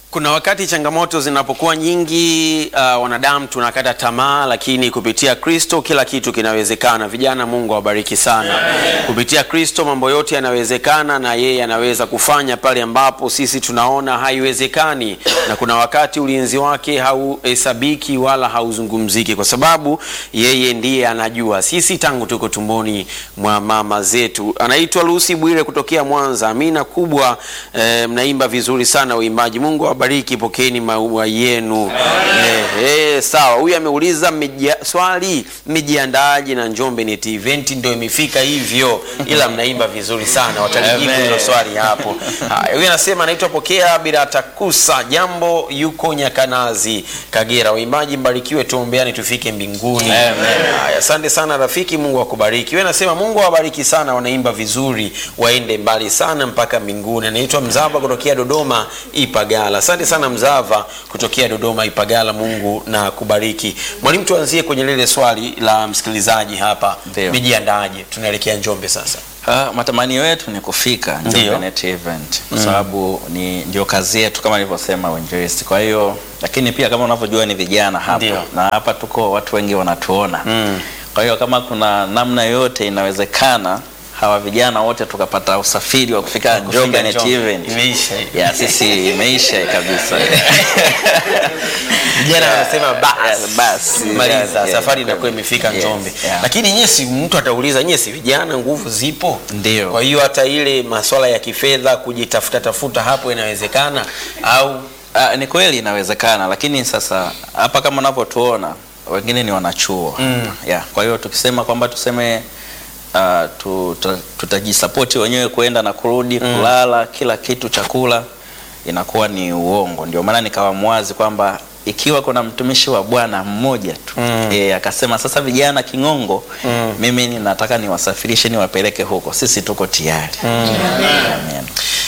Kuna wakati changamoto zinapokuwa nyingi, uh, wanadamu tunakata tamaa, lakini kupitia Kristo kila kitu kinawezekana. Vijana, Mungu awabariki sana. Kupitia Kristo mambo yote yanawezekana, na yeye anaweza kufanya pale ambapo sisi tunaona haiwezekani, na kuna wakati ulinzi wake hauhesabiki wala hauzungumziki, kwa sababu yeye ndiye anajua sisi tangu tuko tumboni mwa mama zetu. Anaitwa Lucy Bwire kutokea Mwanza. Amina kubwa. Eh, mnaimba vizuri sana uimbaji. Mungu awabariki, pokeeni maua yenu. Eh, eh, sawa. Huyu ameuliza mmejia- swali, mmejiandaaje na Njombe Net Event? Ndio imefika hivyo, ila mnaimba vizuri sana, watalijibu Amen. hilo swali hapo. Haya, huyu anasema anaitwa Pokea Biratakusa, jambo yuko Nyakanazi, Kagera. Waimbaji mbarikiwe, tuombeani tufike mbinguni. Haya, asante sana rafiki, Mungu akubariki. Wewe anasema Mungu awabariki sana, wanaimba vizuri, waende mbali sana mpaka mbinguni. Anaitwa Mzava kutokea Dodoma Ipagala. Asante sana Mzava kutokea Dodoma Ipagala, Mungu na kubariki. Mwalimu, tuanzie kwenye lile swali la msikilizaji hapa, Ndio. mijiandaaje? Tunaelekea Njombe sasa. Ah, matamanio yetu ni kufika Ndio. Njombe Net Event kwa sababu ni ndio kazi yetu kama nilivyosema uinjilisti. Kwa hiyo lakini pia kama unavyojua ni vijana hapa Ndio. na hapa tuko watu wengi wanatuona. Kwa hiyo kama kuna namna yoyote inawezekana hawa vijana wote tukapata usafiri wa kufika Njombe Net Njombe. Event. Imeisha. Ya sisi imeisha kabisa. Vijana wanasema basi Yeah, basi. maliza Yeah, safari yeah, inakuwa imefika yes, Njombe. yeah. Lakini nyie si mtu atauliza nyie si vijana nguvu zipo? Ndio. Kwa hiyo hata ile masuala ya kifedha kujitafuta tafuta hapo inawezekana au Ah, ni kweli inawezekana, lakini sasa hapa kama unavyotuona wengine ni wanachuo Mm. yeah. Kwa hiyo tukisema kwamba tuseme uh, tuta, tutajisapoti wenyewe kwenda na kurudi kulala kila kitu chakula inakuwa ni uongo. Ndio maana nikawa mwazi kwamba ikiwa kuna mtumishi wa Bwana mmoja tu Mm. eh, akasema sasa vijana King'ongo mimi ninataka niwasafirishe niwapeleke huko, sisi tuko tayari Amen.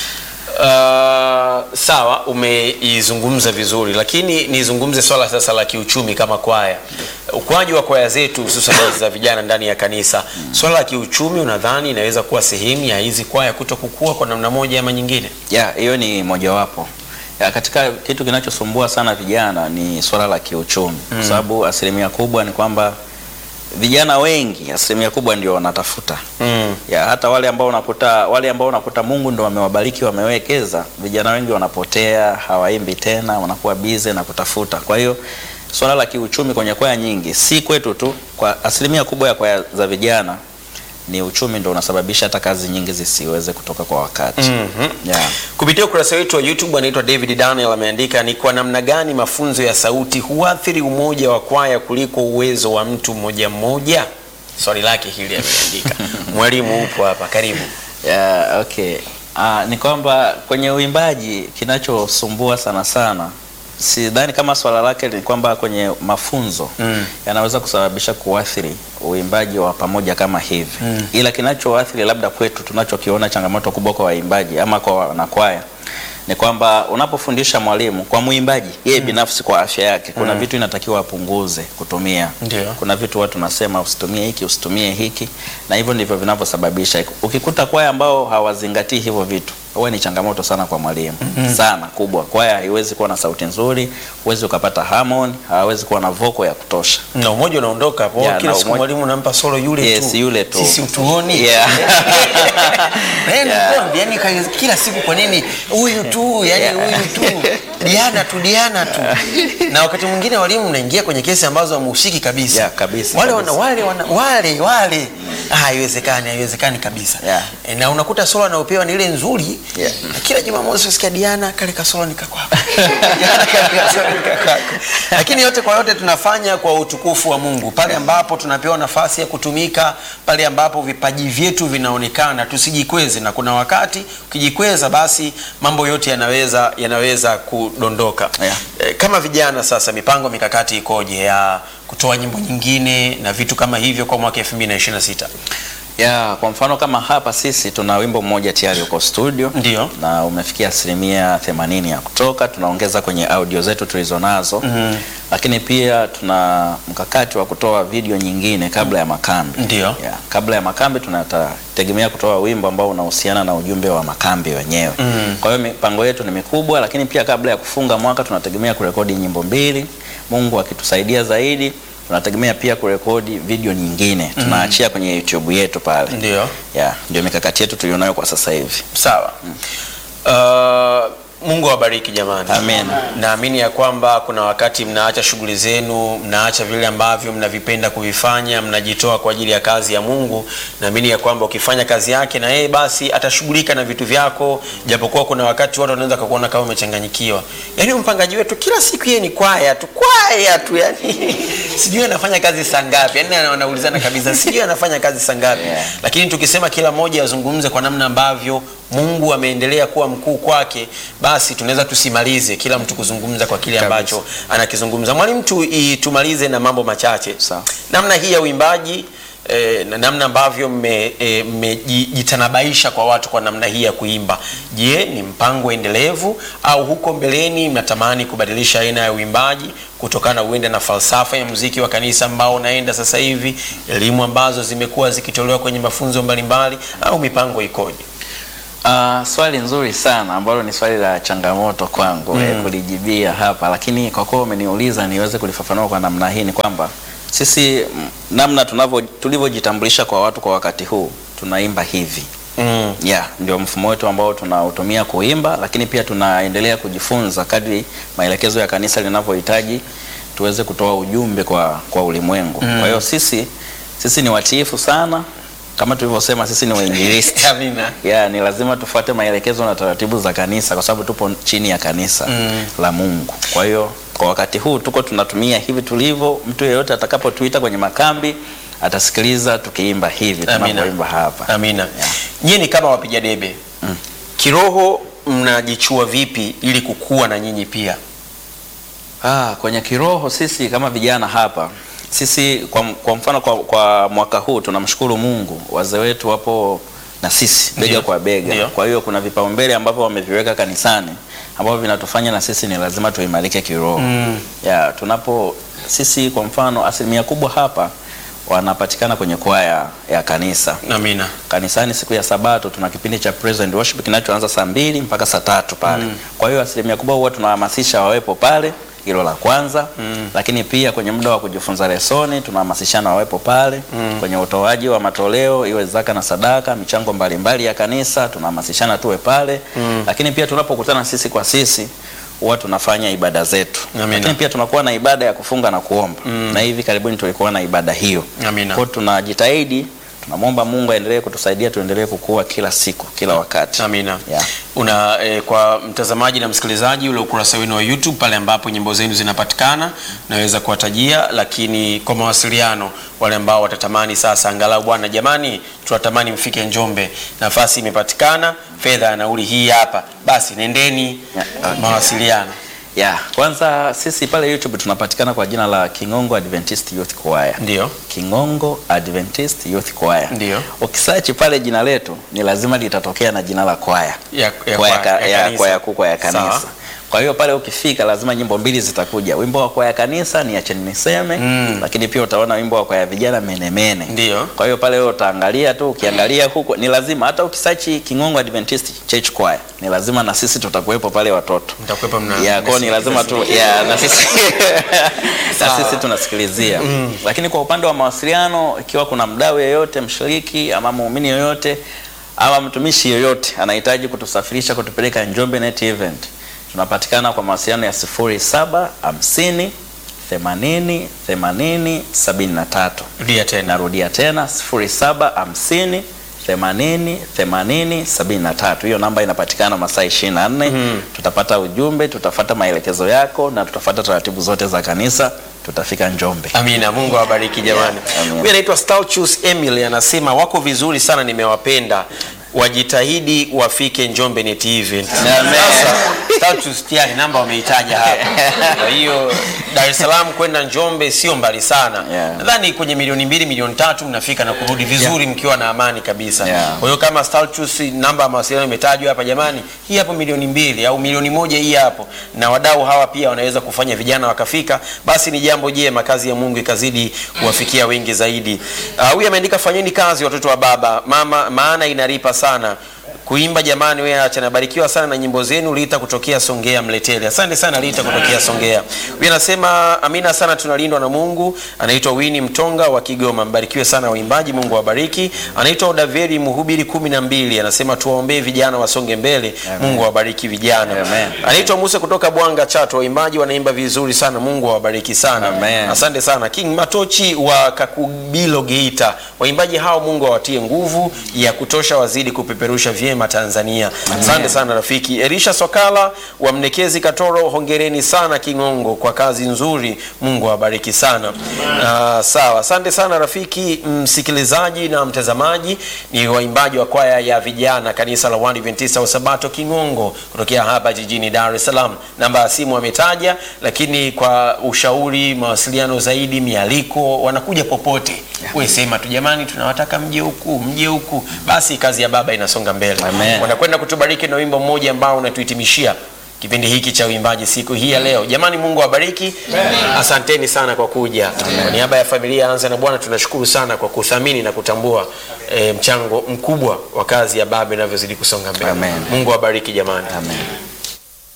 Uh, sawa umeizungumza vizuri, lakini nizungumze swala sasa la kiuchumi kama kwaya. Ukuaji wa kwaya zetu hususan hizi za vijana ndani ya kanisa, swala la kiuchumi unadhani inaweza kuwa sehemu ya hizi kwaya kuto kukua kwa namna moja ama nyingine? ya hiyo ni mojawapo ya katika kitu kinachosumbua sana vijana ni swala la kiuchumi kwa sababu asilimia kubwa ni kwamba vijana wengi asilimia kubwa ndio wanatafuta Mm. ya hata wale ambao unakuta wale ambao unakuta Mungu ndo wamewabariki wamewekeza, vijana wengi wanapotea, hawaimbi tena, wanakuwa bize na kutafuta. Kwa hiyo swala la kiuchumi kwenye kwaya nyingi, si kwetu tu, kwa asilimia kubwa ya kwaya za vijana ni uchumi ndo unasababisha hata kazi nyingi zisiweze kutoka kwa wakati. Mhm. Yeah. Kupitia ukurasa wetu wa YouTube anaitwa David Daniel ameandika ni kwa namna gani mafunzo ya sauti huathiri umoja wa kwaya kuliko uwezo wa mtu mmoja mmoja? Swali lake hili ameandika. Mwalimu upo hapa, karibu. Yeah, okay. Ah, ni kwamba kwenye uimbaji kinachosumbua sana sana sidhani kama swala lake ni kwamba kwenye mafunzo Mm. yanaweza kusababisha kuathiri uimbaji wa pamoja kama hivi ila kinachoathiri labda kwetu tunachokiona changamoto kubwa kwa waimbaji ama kwa wanakwaya ni kwamba unapofundisha mwalimu kwa mwimbaji yeye binafsi kwa afya yake kuna vitu inatakiwa apunguze kutumia Ndio. kuna vitu watu nasema usitumie hiki usitumie hiki na hivyo ndivyo vinavyosababisha ukikuta kwaya ambao hawazingatii hivyo vitu huwa ni changamoto sana kwa mwalimu sana kubwa kwaya haiwezi kuwa na sauti nzuri huwezi ukapata harmony hawezi kuwa na voko ya kutosha Na umoja unaondoka hapo. Yeah, Kila na siku umoja- mwalimu nampa solo yule Yes, tu. yule tu. Sisi utuoni. Yeah. Yaani Yeah. kwamba, yaani ka- kila siku kwa nini huyu tu, yani Yeah. huyu tu. Diana tu, Diana tu. Na wakati mwingine walimu mnaingia kwenye kesi ambazo hamuhusiki kabisa. Yeah, kabisa, Wale kabisa. wana wale wana wale wale. Ah, haiwezekani, haiwezekani kabisa. Yeah. E, na unakuta solo anaopewa ni ile nzuri. Yeah. Na kila Jumamosi usikia Diana kale kasolo nikakwako. Diana kale kasolo nikakwako. Lakini yote kwa yote tunafanya kwa utukufu wa Mungu. Pale ambapo tunapewa nafasi ya kutumika, pale ambapo vipaji vyetu vinaonekana, tusijikweze na kuna wakati ukijikweza basi mambo yote yanaweza yanaweza kudondoka. Yeah. E, kama vijana sasa mipango mikakati ikoje ya kutoa nyimbo nyingine na vitu kama hivyo kwa mwaka 2026? Ya, kwa mfano kama hapa sisi tuna wimbo mmoja tayari uko studio Ndio. na umefikia asilimia themanini ya kutoka. Tunaongeza kwenye audio zetu tulizonazo mm lakini pia tuna mkakati wa kutoa video nyingine kabla ya makambi. Ndio. Ya, kabla ya makambi tunategemea kutoa wimbo ambao unahusiana na ujumbe wa makambi wenyewe. Kwa hiyo mipango yetu ni mikubwa, lakini pia kabla ya kufunga mwaka tunategemea kurekodi nyimbo mbili. Mungu akitusaidia zaidi tunategemea pia kurekodi video nyingine tunaachia kwenye YouTube yetu pale. Ndio. Ya, ndio mikakati yetu tulionayo kwa sasa hivi. Sawa. Uh, Mungu awabariki jamani. Amen. Naamini ya kwamba kuna wakati mnaacha shughuli zenu, mnaacha vile ambavyo mnavipenda kuvifanya, mnajitoa kwa ajili ya kazi ya Mungu. Naamini ya kwamba ukifanya kazi yake na yeye basi atashughulika na vitu vyako, japokuwa kuna wakati watu wanaweza kukuona kama umechanganyikiwa. Yaani mpangaji wetu kila siku yeye ni kwaya tu, kwaya tu yani. Sijui anafanya kazi saa ngapi. Yaani anaulizana kabisa, sijui anafanya kazi saa ngapi. Yeah. Lakini tukisema kila mmoja azungumze kwa namna ambavyo Mungu ameendelea kuwa mkuu kwake, basi tunaweza tusimalize kila mtu kuzungumza kwa kile Kabisa. ambacho anakizungumza. Mwalimu tu i- tumalize na mambo machache. Sawa. Namna hii ya uimbaji eh, na namna ambavyo mmejitanabaisha kwa watu kwa namna hii ya kuimba, je, ni mpango endelevu au huko mbeleni mnatamani kubadilisha aina ya uimbaji kutokana uende na falsafa ya muziki wa kanisa ambao unaenda sasa hivi, elimu ambazo zimekuwa zikitolewa kwenye mafunzo mbalimbali, au mipango ikoje? Ah, swali nzuri sana ambalo ni swali la changamoto kwangu mm. kulijibia hapa, lakini kwa kuwa umeniuliza niweze kulifafanua kwa namna hii, ni kwamba sisi mm, namna tunavyo tulivyojitambulisha kwa watu kwa wakati huu tunaimba hivi Mm. yeah, ndio mfumo wetu ambao tunautumia kuimba, lakini pia tunaendelea kujifunza kadri maelekezo ya kanisa linavyohitaji tuweze kutoa ujumbe kwa, kwa ulimwengu mm. Kwa hiyo sisi sisi ni watiifu sana kama tulivyosema, sisi ni wainjilisti Amina. ya ni lazima tufuate maelekezo na taratibu za kanisa kwa sababu tupo chini ya kanisa Mm. la Mungu. Kwa hiyo kwa wakati huu tuko tunatumia hivi tulivyo. Mtu yeyote atakapotuita kwenye makambi atasikiliza tukiimba hivi Amina. tunavyoimba hapa. Amina. Nyie ni kama wapiga debe kiroho, mnajichua vipi ili kukua na nyinyi pia? Ah, kwenye kiroho sisi kama vijana hapa sisi kwa, kwa mfano kwa, kwa mwaka huu tunamshukuru Mungu, wazee wetu wapo na sisi bega Ndio. kwa bega. Ndio. Kwa hiyo kuna vipaumbele ambavyo wameviweka kanisani ambavyo vinatufanya na sisi ni lazima tuimarike kiroho. Mm. Ya, tunapo sisi kwa mfano asilimia kubwa hapa wanapatikana kwenye kwaya ya kanisa Amina. kanisani siku ya Sabato tuna kipindi cha praise and worship kinachoanza saa mbili mpaka saa tatu pale. Kwa hiyo asilimia kubwa huwa tunahamasisha wawepo pale, hilo la kwanza. Lakini pia kwenye muda wa kujifunza lesoni tunahamasishana wawepo pale. Kwenye utoaji wa matoleo iwe zaka na sadaka, michango mbalimbali ya kanisa tunahamasishana tuwe pale. Lakini pia tunapokutana sisi kwa sisi huwa tunafanya ibada zetu. Amina. Lakini pia tunakuwa na ibada ya kufunga na kuomba. Na hivi karibuni tulikuwa na ibada hiyo. Amina. Kwa hiyo tunajitahidi, tunamwomba Mungu aendelee kutusaidia tuendelee kukua kila siku, kila wakati. Amina. Yeah. Una eh, kwa mtazamaji na msikilizaji ule ukurasa wenu wa YouTube pale ambapo nyimbo zenu zinapatikana naweza kuwatajia, lakini kwa mawasiliano wale ambao watatamani sasa, angalau bwana, jamani, tunatamani mfike Njombe, nafasi imepatikana, fedha ya nauli hii hapa, basi nendeni. Yeah, okay. Mawasiliano Yeah. Kwanza sisi pale YouTube tunapatikana kwa jina la Kingongo Adventist Youth Choir. ndio Kingongo Adventist Youth Choir. Ndio. Ukisearch pale jina letu ni lazima litatokea na jina la kwaya. ya, ya, Kwaya kwaya- ka- ya ya kanisa. kwaya kuu kwaya kanisa. Sawa. Kwa hiyo pale ukifika lazima nyimbo mbili zitakuja. Wimbo wa kwaya kanisa ni acheni niseme, Mm. lakini pia utaona wimbo wa kwaya vijana menemene. Ndio. Kwa hiyo pale wewe utaangalia tu, ukiangalia huko ni lazima hata ukisearch Kingongo Adventist Church Choir ni lazima na sisi tutakuwepo pale watoto. Mtakuwepo mna- Ya, kwa hiyo ni lazima tu ya, na sisi na Sawa. sisi tunasikilizia. Lakini kwa upande wa mawasiliano ikiwa kuna mdau yeyote mshiriki ama muumini yoyote ama mtumishi yoyote anahitaji kutusafirisha kutupeleka Njombe Net Event, tunapatikana kwa mawasiliano ya 0750 80 80 73. rudia tena Narudia tena 0750 80 80 73. Hiyo namba inapatikana masaa 24. Tutapata ujumbe, tutafata maelekezo yako na tutafata taratibu zote za kanisa, tutafika Njombe. Amina, Mungu awabariki jamani. Yeah, amina. Huyu anaitwa Stalchus Emily anasema wako vizuri sana, nimewapenda, wajitahidi wafike Njombe Net Event. Amen. Sasa Status tayari namba wameitaja hapa. Kwa hiyo Dar es Salaam kwenda Njombe sio mbali sana. Yeah. Nadhani kwenye milioni mbili milioni tatu mnafika na kurudi vizuri mkiwa na amani kabisa. Yeah. Kwa hiyo kama Status namba ya mawasiliano imetajwa hapa, jamani, hii hapo milioni mbili au milioni moja hii hapo, na wadau hawa pia wanaweza kufanya vijana wakafika, basi ni jambo jema, kazi ya Mungu ikazidi kuwafikia wengi zaidi. Ah, Huyu ameandika fanyeni kazi watoto wa baba mama, maana inalipa sana kuimba jamani, wewe acha nabarikiwa sana na nyimbo zenu. Lita kutokea Songea Mletele, asante sana Lita kutokea Songea. Huyu anasema amina sana, tunalindwa na Mungu. Anaitwa Wini Mtonga wa Kigoma, mbarikiwe sana waimbaji, Mungu awabariki. Anaitwa Odaveri Mhubiri kumi na mbili, anasema tuwaombee vijana wasonge mbele, Mungu awabariki vijana. Amen. Anaitwa Musa kutoka Bwanga Chato, waimbaji wanaimba vizuri sana, Mungu awabariki sana. Amen. Asante sana King Matochi wa Kakubilo Geita, waimbaji hao Mungu awatie nguvu ya kutosha, wazidi kupeperusha vyema Tanzania. Asante sana rafiki. Elisha Sokala wa Mnekezi Katoro, hongereni sana Kingongo kwa kazi nzuri, Mungu awabariki sana. Ah, sawa, asante sana rafiki msikilizaji na mtazamaji. Ni waimbaji wa kwaya ya vijana kanisa la Waadventista wa Sabato Kingongo kutokea hapa jijini Dar es Salaam. Namba ya simu ametaja, lakini kwa ushauri, mawasiliano zaidi, mialiko, wanakuja popote. Wewe sema tu jamani, tunawataka mje huku, mje huku, basi kazi ya Baba inasonga mbele. Amen. Wanakwenda kutubariki na wimbo mmoja ambao unatuhitimishia kipindi hiki cha uimbaji siku hii ya leo. Jamani, Mungu awabariki. Asanteni sana kwa kuja. Kwa niaba ya familia ya Anza na Bwana tunashukuru sana kwa kuthamini na kutambua eh, mchango mkubwa wa kazi ya Baba inavyozidi kusonga mbele. Amen. Mungu awabariki jamani. Amen.